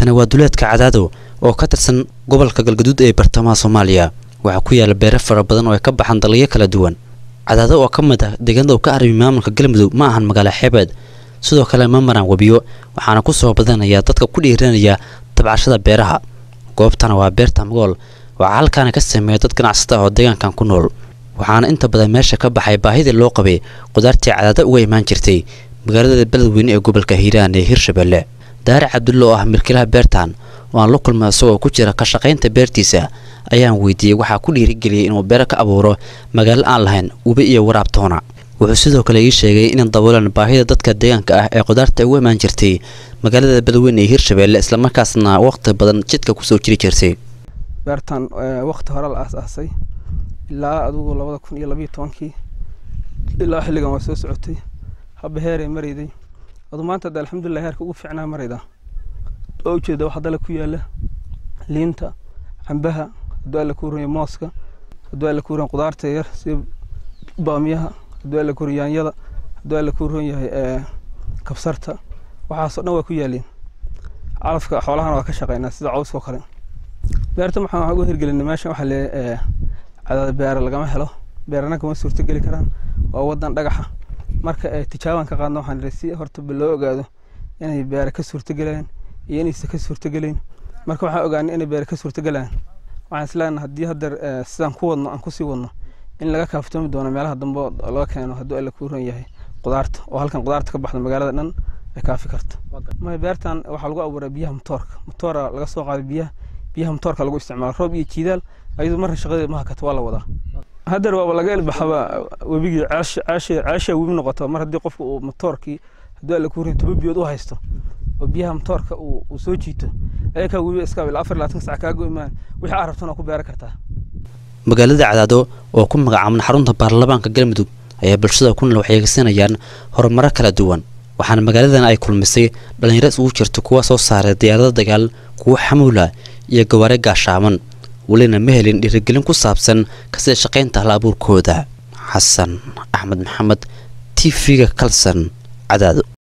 halkani waa duleedka cadaado oo ka tirsan gobolka galgaduud ee bartamaha soomaaliya waxaa ku yaala beero fara badan oo ay ka baxaan dalagyo kala duwan cadaado oo ka mid ah deegaanada uu ka arrimi maamulka galmudug ma ahan magaalo xeebeed sidoo kale ma maraan webiyo waxaana ku soo badanaya dadka ku dhiiranaya tabcashada beeraha goobtana waa beerta magool waxaa halkaana ka sameeya dad ganacsata oo deegaankan ku nool waxaana inta badan meesha ka baxay baahidii loo qabay qudaartii cadaado uga imaan jirtay magaalada beledweyne ee gobolka hiiraan ee hirshabelle daare cabdulle oo ah milkilaha beertan oo aan la kulmay isagoo ku jira ka shaqaynta beertiisa ayaan weydiiyey waxaa ku dhiirigeliyay inuu beero ka abuuro magaalo aan lahayn webi iyo waraabtoona wuxuu sidoo kale ii sheegay inay daboolaan baahida dadka deegaanka ah ee qudaarta uga imaan jirtay magaalada beledweyne ee hirshabelle islamarkaasna waqti badan jidka kusoo jiri jirtay beertan waqti hore la aas-aasay ilaa adugu labada kun iyo labayo tobankii ilaa xilligan waa soo socotay haba heeray marayday adu maanta hadda alxamdulilah heerka ugu fiicnaa marayda oo ujeeda waxa dala ku yaala liinta cambaha hadduu alla ku ranya mooska hadduu alla ku ran qudaarta yar sida baamiyaha hadduu alla ku ran yaanyada hadduu alla ku ran yahay kabsarta waxaasoo dhan waa ku yaaliin calafka xoolahana waa ka shaqeynaa sida cawska oo kale beerta maxaan uga hirgelinay meeshan waxaa le cadaada beera lagama helo beerana kama suurtogeli karaan waa wadan dhagaxa marka tijaabaan ka qaadna waxaan si horta loo ogaado inay beere ka suurtogelayaan iyo inaysan ka suurtogelayn marka waxaan ogaanay inay beere ka suurtogelayaan waxaan isleenahay haddii haddeer sidaan ku wadno aan kusii wadno in laga kaaftoomi doono meelaha dambe laga keeno hadduu alla kuu ron yahay qudaarta oo halkan qudaarta ka baxda magaalada dhan ay kaafi karto may beertan waxaa lagu abuuraa biyaha matoorka matoora laga soo qaaday biyaha biyaha matoorka lagu isticmaala roob iyo jiidaal ayadu marna shaqadeeda ma hakato waa la wadaa haddeer waaba laga ilbaxaba webigii ceesha webi noqoto mar haddii qofka uu matoorkii hadduu alla kuu rin toba biyood u haysto oo biyaha matoorka uu soo jiito ayakaa webi iska ilaa afar labaatan sac kaago imaan wixii aad rabtana ku beeran kartaa magaalada cadaado oo ku magacaaban xarunta baarlamaanka galmudug ayaa bulshada ku nool waxyeegsanayaan horumaro kala duwan waxaana magaaladan ay kulmisay dhallinyaro isugu jirta kuwa soo saaray diyaarado dagaal kuwo xamuula iyo gawaare gaashaaman welina ma helin dhiirigelin ku saabsan kasida shaqaynta hal abuurkooda xasan axmed maxamed t v-ga kalson cadaado